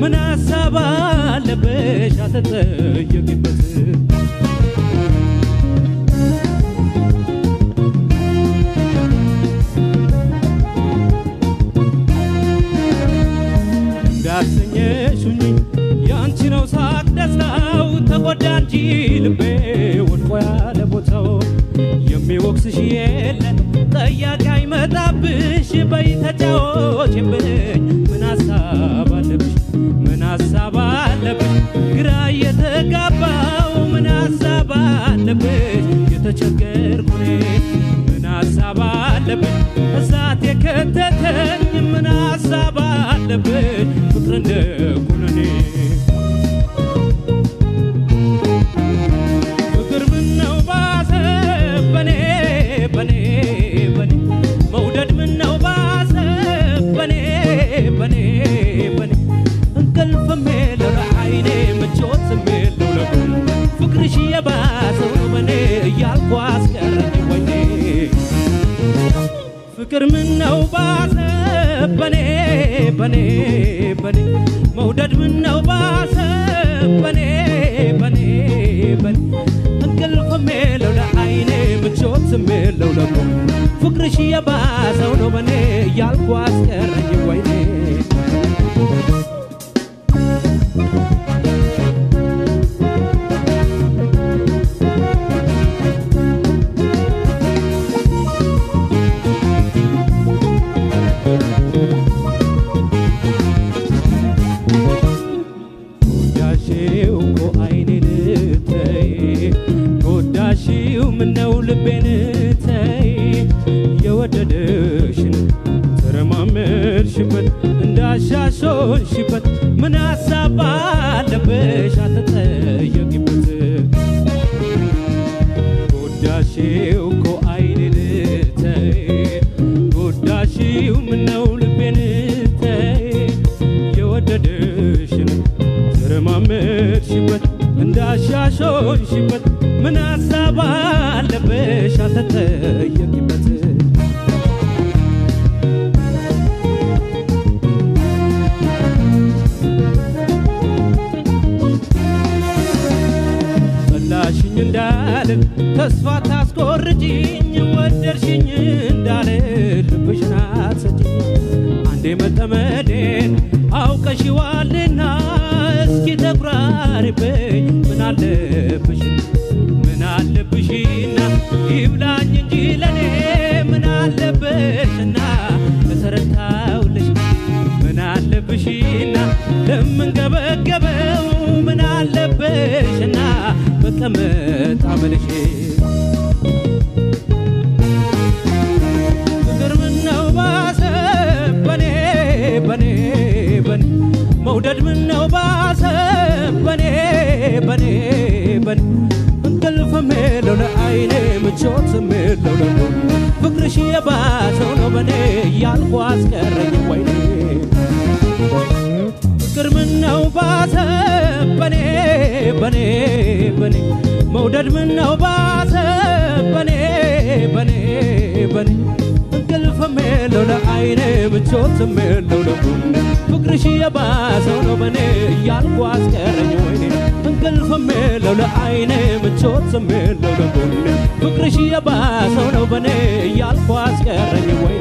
ምን ሀሳብ አለብሽ አትጠየቂበት እንዳሰኘሽኝ ያንቺ ነው ሳቅ ደስታው ተጎዳ እንጂ ልቤ ወድቆ ያለ ቦታው የሚወቅስሽ የለ ጠያቂ አይመጣብሽ በይ ተጫወችብኝ ምን ሀሳብ አለብሽ ምን ሀሳብ አለብሽ ግራ እየተጋባው ምን ሀሳብ አለብሽ የተቸገርኩ እኔ ምን ሀሳብ አለብሽ እሳት የከተተኝ ምን ሀሳብ አለብሽ ፍቅር እንደ ኩነኔ ፍቅር ምነው ባሰ በኔ በኔ በኔ መውደድ ምነው ባሰ በኔ በኔ በኔ እንቅልፍም የለው ለዓይኔ ምቾትም የለው ለጎን ፍቅርሽ የባሰው ነው በኔ እያልኩ አስቀረኝ ወይኔ ፍቅር ምነው ባሰ በኔ በኔ በኔ መውደድ ምነው ባሰ በኔ በኔ በኔ እንቅልፍም የለው ለዓይኔ ምቾትም የለው ለጎን ፍቅርሽ የባሰው ነው በኔ እያልኩ አስቀረኝ ወይኔ ጎዳሽው እኮ አይኔን ተይ ጎዳሽው ምነው ልቤን ተይ የወደደሽን ተረማመድሽበት እንዳሻሾንሽበት ምን ሀሳብ አለብሽ አትጠየቂበት ጎዳሽው እኮ አይኔን ተይ ጎዳሽው ምነው ልቤን ተይ የወደደሽን ተረማመድሽበት እንዳሻሾንሽበት ምን ሀሳብ አለብሽ አልተጠየቂበት ጠላሽኝ እንዳልን ተስፋ ታስቆርጭኝ ወደድሽኝ እንዳለ ልብሽን አትሰጪኝ አንዴ መጠመዴን አውቀሽዋልና እስኪ ተኩራሪብኝ ምን አለብሽ ምን አለብሽና ይብላኝ እንጂ ለኔ ምን አለብሽና ለተረታውልሽ ምን አለብሽና ለምንገበገበው ምን አለብሽና በቀመጥ አመልሽ ፍቅር ምነው ባሰ በኔ በኔ በኔ መውደድ ምነው ባሰ በኔ በኔ በኔ እንቅልፍም የለው ለዓይኔ ምቾትም የለው ለጎ ፍቅርሽ የባሰው ነው በኔ እያልኩ አስቀረኝ ወይኔ ፍቅር ምነው ባሰ በኔ በኔ በኔ መውደድ ምነው ባሰ በኔ በኔ በኔ እንቅልፍም የለው ለዓይኔ ምቾትም የለው ለጎን ፍቅርሽ የባሰው ነው በኔ እያልኩ አስቀረኝ ወይኔ እንቅልፍም የለው ለዓይኔ ምቾትም የለው ለጎን ፍቅርሽ የባሰው ነው በኔ እያልኩ አስቀረኝ ወይኔ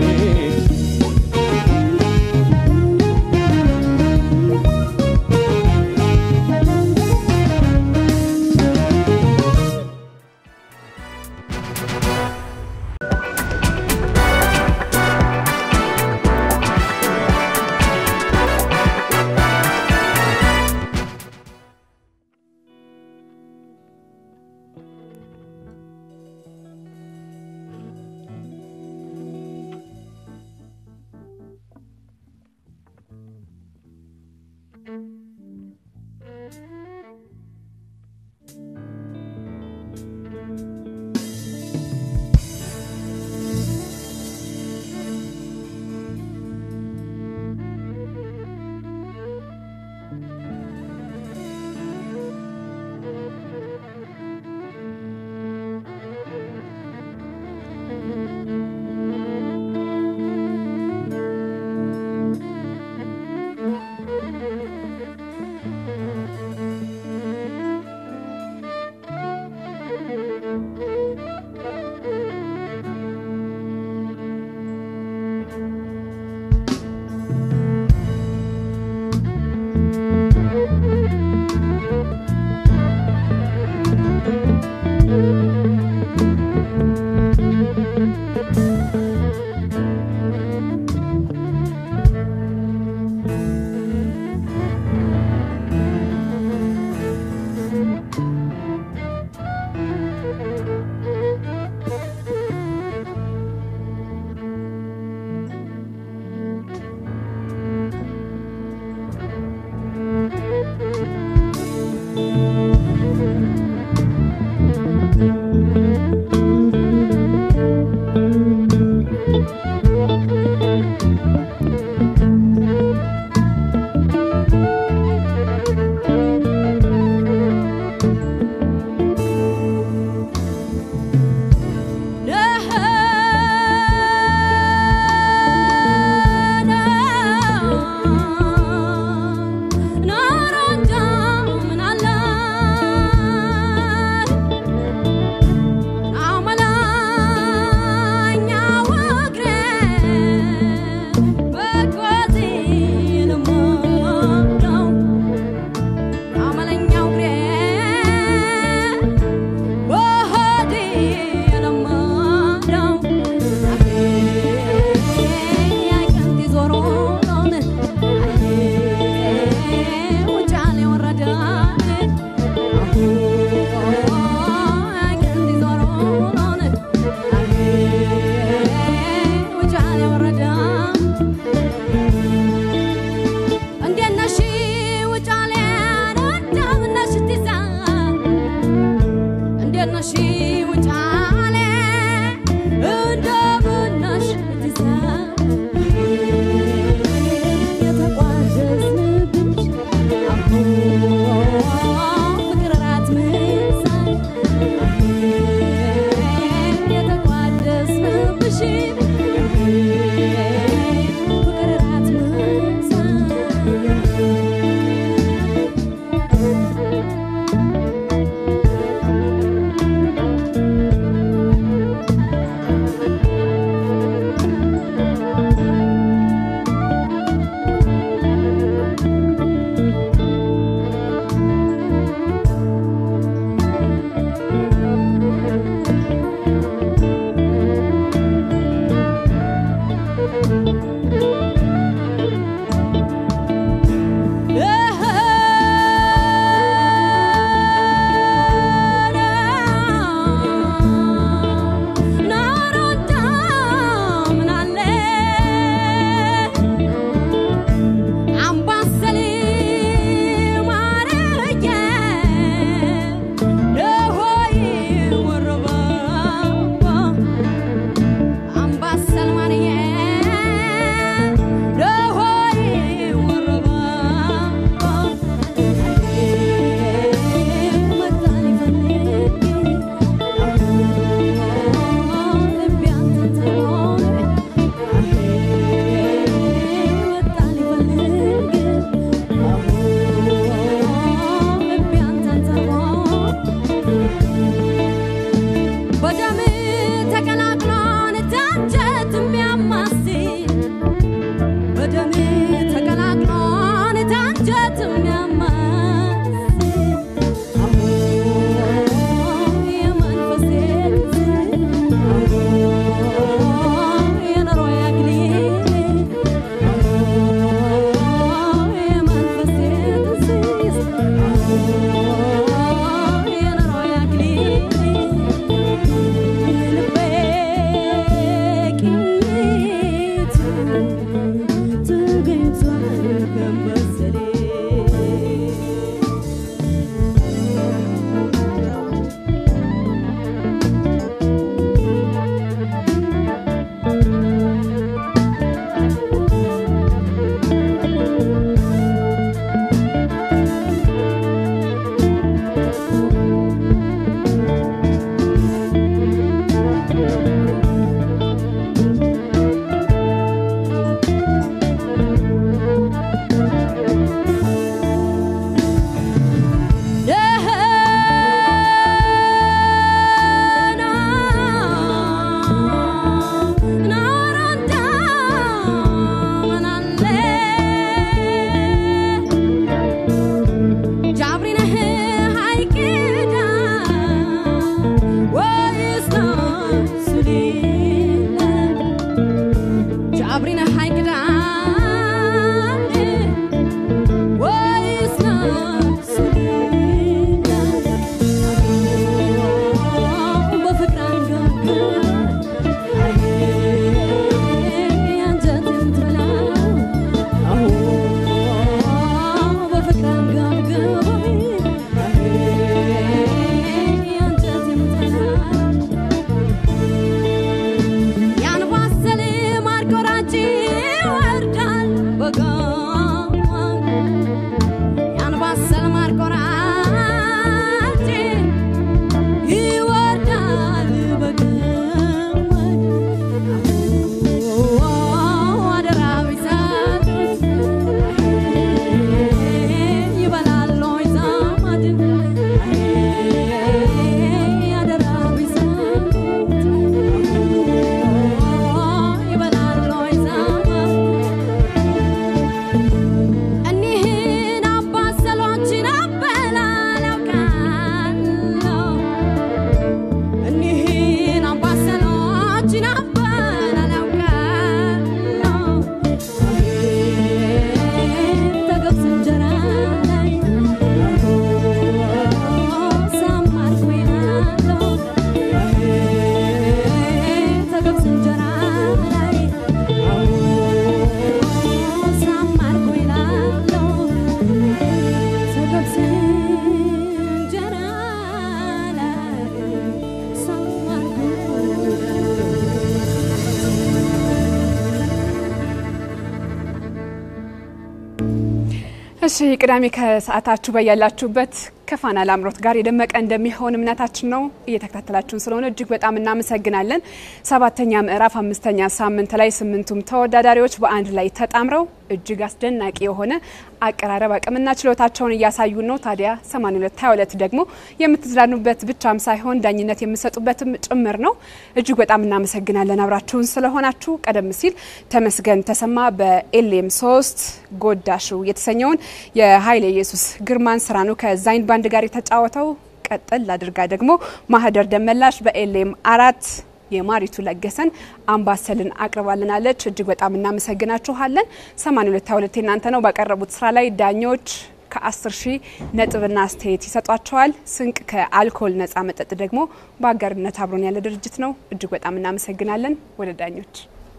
እሺ ቅዳሜ ከሰዓታችሁ በያላችሁበት ከፋና ላምሮት ጋር የደመቀ እንደሚሆን እምነታችን ነው። እየተከታተላችሁን ስለሆነ እጅግ በጣም እናመሰግናለን። ሰባተኛ ምዕራፍ አምስተኛ ሳምንት ላይ ስምንቱም ተወዳዳሪዎች በአንድ ላይ ተጣምረው እጅግ አስደናቂ የሆነ አቀራረብ አቅምና ችሎታቸውን እያሳዩን ነው። ታዲያ 82 22 ደግሞ የምትዝናኑበት ብቻም ሳይሆን ዳኝነት የምሰጡበትም ጭምር ነው። እጅግ በጣም እናመሰግናለን አብራችሁን ስለሆናችሁ። ቀደም ሲል ተመስገን ተሰማ በኤልኤም 3 ጎዳሹ የተሰኘውን የኃይለ ኢየሱስ ግርማን ስራ ነው ከዛይን ባንድ ጋር የተጫወተው። ቀጥል አድርጋ ደግሞ ማህደር ደመላሽ በኤልኤም አራት የማሪቱ ለገሰን አምባሰልን አቅርባልናለች። እጅግ በጣም እናመሰግናችኋለን። 82 22 እናንተ ነው። ባቀረቡት ስራ ላይ ዳኞች ከ10 ሺህ ነጥብና አስተያየት ይሰጧቸዋል። ስንቅ ከአልኮል ነጻ መጠጥ ደግሞ በአጋርነት አብሮን ያለ ድርጅት ነው። እጅግ በጣም እናመሰግናለን። ወደ ዳኞች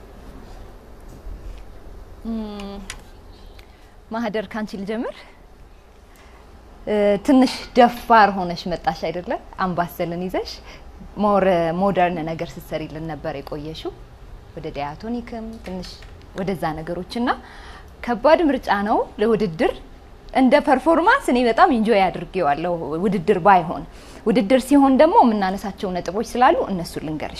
ማህደር ካንቺ ልጀምር። ትንሽ ደፋር ሆነሽ መጣሽ አይደለ? አምባሰልን ይዘሽ ሞር ሞደርን ነገር ስትሰሪልን ነበር የቆየሽው። ወደ ዲያቶኒክም ትንሽ ወደዛ ነገሮች እና ከባድ ምርጫ ነው ለውድድር። እንደ ፐርፎርማንስ እኔ በጣም ኢንጆይ አድርጌዋለሁ። ውድድር ባይሆን ውድድር ሲሆን ደግሞ የምናነሳቸው ነጥቦች ስላሉ እነሱን ልንገርሽ።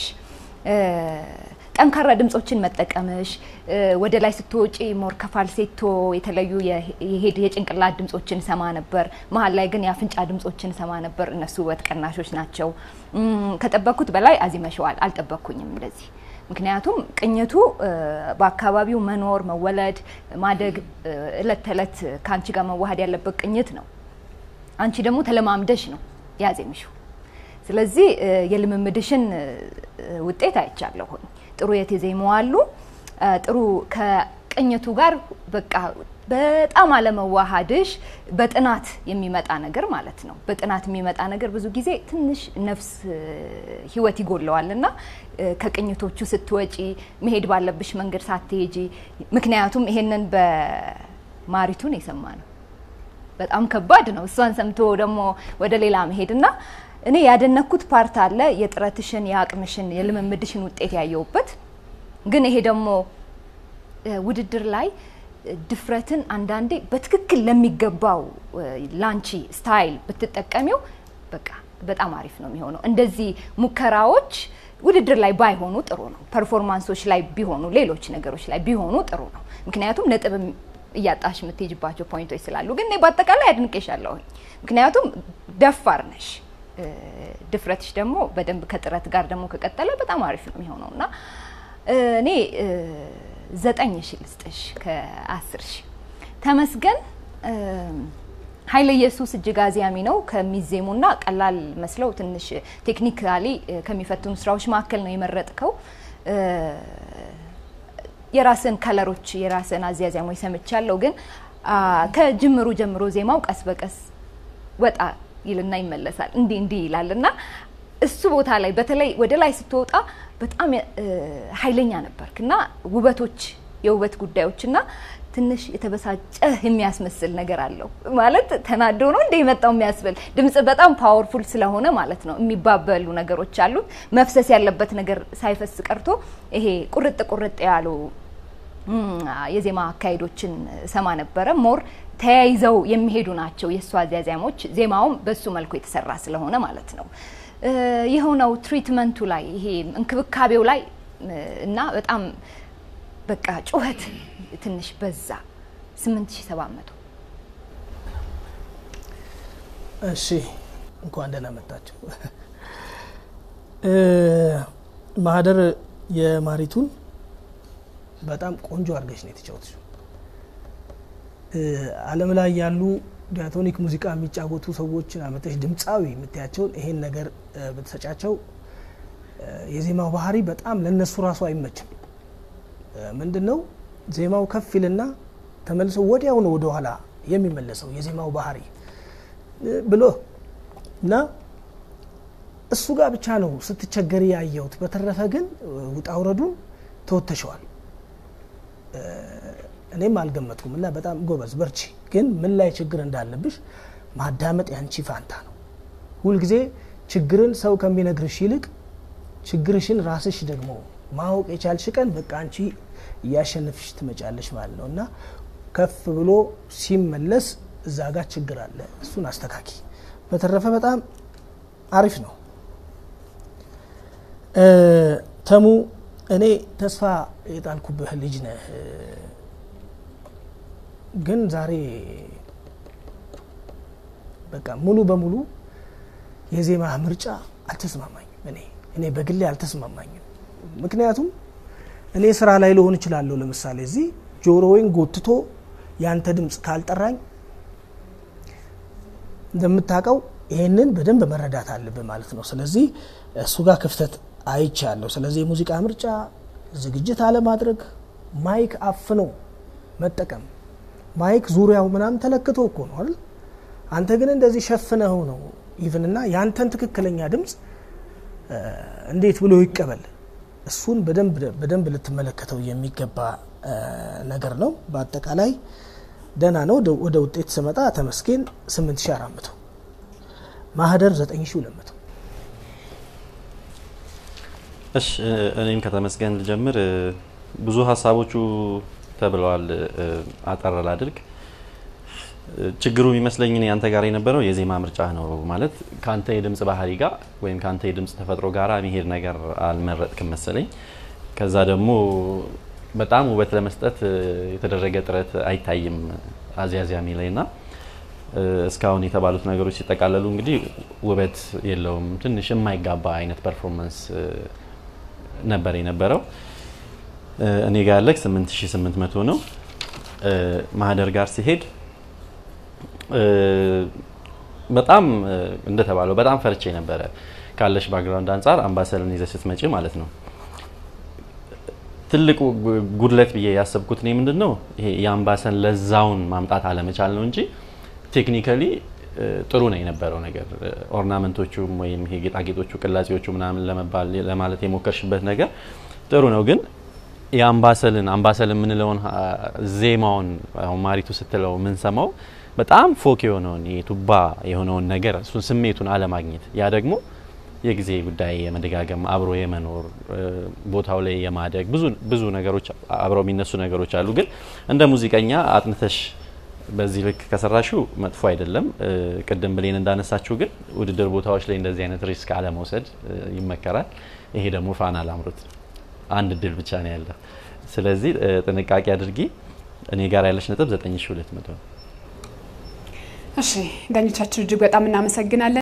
ጠንካራ ድምጾችን መጠቀምሽ ወደ ላይ ስትወጪ ሞር ከፋልሴቶ የተለዩ የሄድ የጭንቅላት ድምጾችን ሰማ ነበር። መሀል ላይ ግን የአፍንጫ ድምጾችን ሰማ ነበር። እነሱ ውበት ቀናሾች ናቸው። ከጠበቅኩት በላይ አዚመሸዋል። አልጠበቅኩኝም እንደዚህ ምክንያቱም ቅኝቱ በአካባቢው መኖር፣ መወለድ፣ ማደግ እለት ተዕለት ከአንቺ ጋር መዋሃድ ያለበት ቅኝት ነው። አንቺ ደግሞ ተለማምደሽ ነው ያዜምሽው። ስለዚህ የልምምድሽን ውጤት አይቻለሁኝ። ጥሩ የተዜሙ አሉ። ጥሩ ከቅኝቱ ጋር በቃ በጣም አለመዋሃድሽ በጥናት የሚመጣ ነገር ማለት ነው። በጥናት የሚመጣ ነገር ብዙ ጊዜ ትንሽ ነፍስ ህይወት ይጎለዋል እና ከቅኝቶቹ ስትወጪ መሄድ ባለብሽ መንገድ ሳትሄጂ፣ ምክንያቱም ይሄንን በማሪቱን የሰማ ነው። በጣም ከባድ ነው። እሷን ሰምቶ ደግሞ ወደ ሌላ መሄድ እና እኔ ያደነኩት ፓርት አለ የጥረትሽን፣ የአቅምሽን፣ የልምምድሽን ውጤት ያየውበት ግን ይሄ ደግሞ ውድድር ላይ ድፍረትን አንዳንዴ በትክክል ለሚገባው ላንቺ ስታይል ብትጠቀሚው በቃ በጣም አሪፍ ነው የሚሆነው። እንደዚህ ሙከራዎች ውድድር ላይ ባይሆኑ ጥሩ ነው። ፐርፎርማንሶች ላይ ቢሆኑ፣ ሌሎች ነገሮች ላይ ቢሆኑ ጥሩ ነው። ምክንያቱም ነጥብ እያጣሽ የምትሄጅባቸው ፖይንቶች ስላሉ። ግን እኔ በአጠቃላይ አድንቄሻለሁኝ። ምክንያቱም ደፋር ነሽ። ድፍረትሽ ደግሞ በደንብ ከጥረት ጋር ደግሞ ከቀጠለ በጣም አሪፍ ነው የሚሆነው እና እኔ ዘጠኝ ሺ ልስጥሽ ከአስር ሺ ተመስገን ኃይለ ኢየሱስ እጅግ አዝያሚ ነው ከሚዜሙና ቀላል መስለው ትንሽ ቴክኒካሊ ከሚፈትኑ ስራዎች መካከል ነው የመረጥከው። የራስን ከለሮች የራስን አዝያዚያሞች ሰምቻለሁ፣ ግን ከጅምሩ ጀምሮ ዜማው ቀስ በቀስ ወጣ ይልና ይመለሳል እንዲህ እንዲህ ይላል እና እሱ ቦታ ላይ በተለይ ወደ ላይ ስትወጣ በጣም ኃይለኛ ነበርክ እና ውበቶች የውበት ጉዳዮች እና ትንሽ የተበሳጨ የሚያስመስል ነገር አለው። ማለት ተናዶ ነው እንደ የመጣው የሚያስብል ድምጽ በጣም ፓወርፉል ስለሆነ ማለት ነው። የሚባበሉ ነገሮች አሉት። መፍሰስ ያለበት ነገር ሳይፈስ ቀርቶ ይሄ ቁርጥ ቁርጥ ያሉ የዜማ አካሄዶችን ሰማ ነበረ። ሞር ተያይዘው የሚሄዱ ናቸው የእሱ አዝያዚያሞች። ዜማውም በሱ መልኩ የተሰራ ስለሆነ ማለት ነው። የሆነው ትሪትመንቱ ላይ ይሄ እንክብካቤው ላይ እና በጣም በቃ ጩኸት ትንሽ በዛ 8700 እሺ እንኳን ደህና መጣችሁ ማህደር የማሪቱን በጣም ቆንጆ አድርገሽ ነው የተጫወትሽው አለም ላይ ያሉ ዲያቶኒክ ሙዚቃ የሚጫወቱ ሰዎችን አመጠሽ ድምፃዊ የምታያቸውን ይሄን ነገር ብትሰጫቸው የዜማው ባህሪ በጣም ለነሱ ራሱ አይመችም ምንድን ነው ዜማው ከፍ ይልና ተመልሶ ወዲያው ነው ወደኋላ የሚመለሰው የዜማው ባህሪ ብሎ እና እሱ ጋር ብቻ ነው ስትቸገሪ ያየሁት። በተረፈ ግን ውጣ ውረዱን ተወተሸዋል። እኔም አልገመትኩም እና በጣም ጎበዝ በርቺ። ግን ምን ላይ ችግር እንዳለብሽ ማዳመጥ ያንቺ ፋንታ ነው። ሁልጊዜ ችግርን ሰው ከሚነግርሽ ይልቅ ችግርሽን ራስሽ ደግሞ ማወቅ የቻልሽ ቀን በቃ አንቺ እያሸነፍሽ ትመጫለሽ ማለት ነው እና ከፍ ብሎ ሲመለስ እዛ ጋር ችግር አለ፣ እሱን አስተካኪ። በተረፈ በጣም አሪፍ ነው። ተሙ እኔ ተስፋ የጣልኩብህ ልጅ ነህ፣ ግን ዛሬ በቃ ሙሉ በሙሉ የዜማ ምርጫ አልተስማማኝም። እኔ እኔ በግሌ አልተስማማኝም። ምክንያቱም እኔ ስራ ላይ ልሆን እችላለሁ። ለምሳሌ እዚህ ጆሮዬን ጎትቶ ያንተ ድምፅ ካልጠራኝ እንደምታውቀው ይሄንን በደንብ መረዳት አለብህ ማለት ነው። ስለዚህ እሱ ጋር ክፍተት አይቻለሁ። ስለዚህ የሙዚቃ ምርጫ ዝግጅት አለማድረግ፣ ማይክ አፍኖ መጠቀም፣ ማይክ ዙሪያው ምናምን ተለክቶ እኮ ነው አይደል? አንተ ግን እንደዚህ ሸፍነው ነው ኢቭን እና ያንተን ትክክለኛ ድምፅ እንዴት ብሎ ይቀበል? እሱን በደንብ ልትመለከተው የሚገባ ነገር ነው። በአጠቃላይ ደህና ነው። ወደ ውጤት ስመጣ ተመስገን 8400 ማህደር 9200 እሺ እኔም ከተመስገን ልጀምር። ብዙ ሀሳቦቹ ተብለዋል። አጠር ላድርግ። ችግሩ የሚመስለኝ እኔ አንተ ጋር የነበረው የዜማ ምርጫ ነው። ማለት ከአንተ የድምጽ ባህሪ ጋር ወይም ከአንተ የድምጽ ተፈጥሮ ጋር የሚሄድ ነገር አልመረጥክም መሰለኝ። ከዛ ደግሞ በጣም ውበት ለመስጠት የተደረገ ጥረት አይታይም አዚያዚያሚ ላይ ና እስካሁን የተባሉት ነገሮች ሲጠቃለሉ እንግዲህ ውበት የለውም። ትንሽ የማይጋባ አይነት ፐርፎርማንስ ነበር የነበረው። እኔ ጋር ያለክ 8800 ነው። ማህደር ጋር ሲሄድ በጣም እንደተባለው በጣም ፈርቼ ነበረ። ካለሽ ባክግራውንድ አንጻር አምባሰልን ይዘ ስትመጪ ማለት ነው። ትልቁ ጉድለት ብዬ ያሰብኩት እኔ ምንድን ነው ይሄ የአምባሰል ለዛውን ማምጣት አለመቻል ነው እንጂ ቴክኒካሊ ጥሩ ነው የነበረው ነገር። ኦርናመንቶቹም ወይም ይሄ ጌጣጌጦቹ፣ ቅላጼዎቹ ምናምን ለመባል ለማለት የሞከርሽበት ነገር ጥሩ ነው ግን የአምባሰልን አምባሰል የምንለውን ዜማውን አሁን ማሪቱ ስትለው የምንሰማው በጣም ፎክ የሆነውን ቱባ የሆነውን ነገር እሱን ስሜቱን አለማግኘት ያ ደግሞ የጊዜ ጉዳይ የመደጋገም አብሮ የመኖር ቦታው ላይ የማደግ ብዙ ብዙ ነገሮች አብረው የሚነሱ ነገሮች አሉ። ግን እንደ ሙዚቀኛ አጥንተሽ በዚህ ልክ ከሰራሹ መጥፎ አይደለም። ቅድም ብሌን እንዳነሳችሁ ግን ውድድር ቦታዎች ላይ እንደዚህ አይነት ሪስክ አለመውሰድ ይመከራል። ይሄ ደግሞ ፋና ላምሮት አንድ እድል ብቻ ነው ያለ። ስለዚህ ጥንቃቄ አድርጊ። እኔ ጋር ያለች ነጥብ 9200 ነው። እሺ ዳኞቻችን እጅግ በጣም እናመሰግናለን።